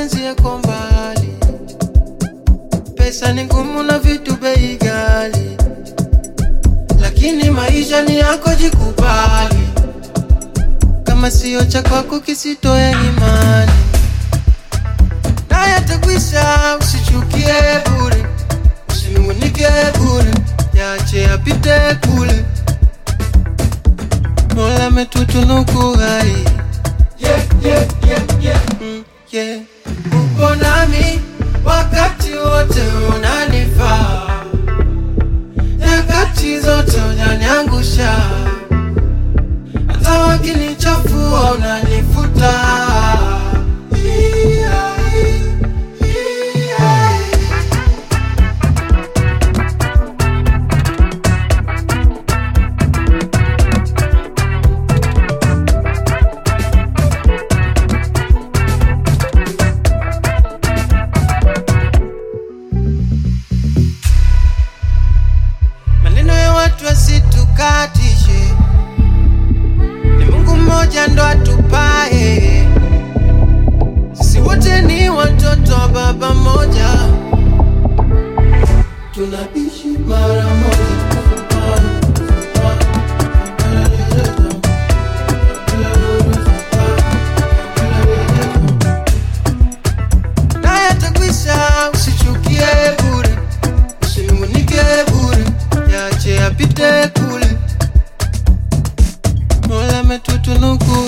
mapenzi yako mbali, pesa ni ngumu na vitu bei ghali, lakini maisha ni yako, jikubali. Kama sio cha kwako kisitoe imani, naye atakwisha. Usichukie bure, usinungunike bure, yache yapite kule. Mola ametutunuku hai yeah, yeah, yeah, yeah. Mm, yeah. Upo nami wakati wote unanifaa, nyakati zote unaniangusha, hata wakinichafua unanifuta. Yeah, yeah. Maneno ya watu asitukatishe, ni Mungu mmoja ndo atupae. Sisi wote ni watoto wa baba mmoja, tunaishi mara moja. Naye atakwisha, usichukie bure, usinungunike bure, yache yapite kule. Mola ametutunuku